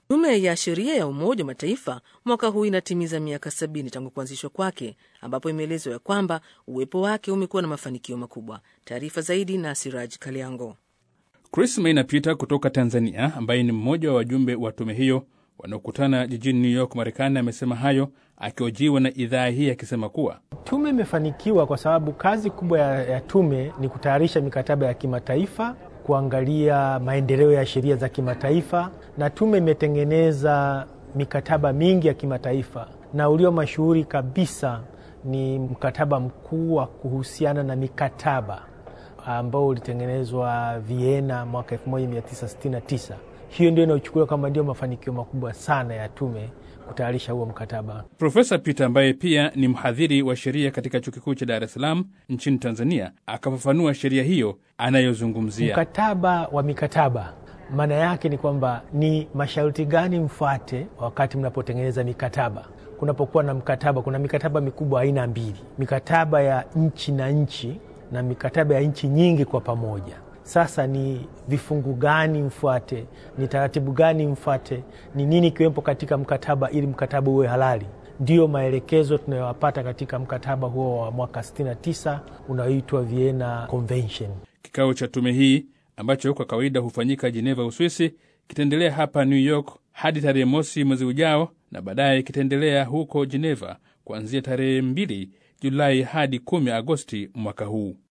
Tume ya Sheria ya Umoja wa Mataifa mwaka huu inatimiza miaka sabini tangu kuanzishwa kwake, ambapo imeelezwa ya kwamba uwepo wake umekuwa na mafanikio makubwa. Taarifa zaidi na Siraj Kaliango. Chris Maina Peter kutoka Tanzania, ambaye ni mmoja wa wajumbe wa tume hiyo wanaokutana jijini New York, Marekani, amesema hayo akiojiwa na idhaa hii akisema kuwa tume imefanikiwa kwa sababu kazi kubwa ya, ya tume ni kutayarisha mikataba ya kimataifa, kuangalia maendeleo ya sheria za kimataifa, na tume imetengeneza mikataba mingi ya kimataifa, na ulio mashuhuri kabisa ni mkataba mkuu wa kuhusiana na mikataba ambao ulitengenezwa Vienna mwaka 1969. Hiyo ndio inaochukuliwa kama ndio mafanikio makubwa sana ya tume kutayarisha huo mkataba. Profesa Peter ambaye pia ni mhadhiri wa sheria katika chuo kikuu cha Dar es Salaam nchini Tanzania akafafanua sheria hiyo anayozungumzia. Mkataba wa mikataba maana yake ni kwamba ni masharti gani mfuate wakati mnapotengeneza mikataba. Kunapokuwa na mkataba, kuna mikataba mikubwa aina mbili, mikataba ya nchi na nchi na mikataba ya nchi nyingi kwa pamoja. Sasa ni vifungu gani mfuate, ni taratibu gani mfuate, ni nini kiwepo katika mkataba ili mkataba uwe halali? Ndiyo maelekezo tunayowapata katika mkataba huo wa mwaka 69 unaoitwa Vienna Convention. Kikao cha tume hii ambacho kwa kawaida hufanyika Geneva, Uswisi, kitaendelea hapa New York hadi tarehe mosi mwezi ujao, na baadaye kitaendelea huko Geneva kuanzia tarehe 2 Julai hadi 10 Agosti mwaka huu.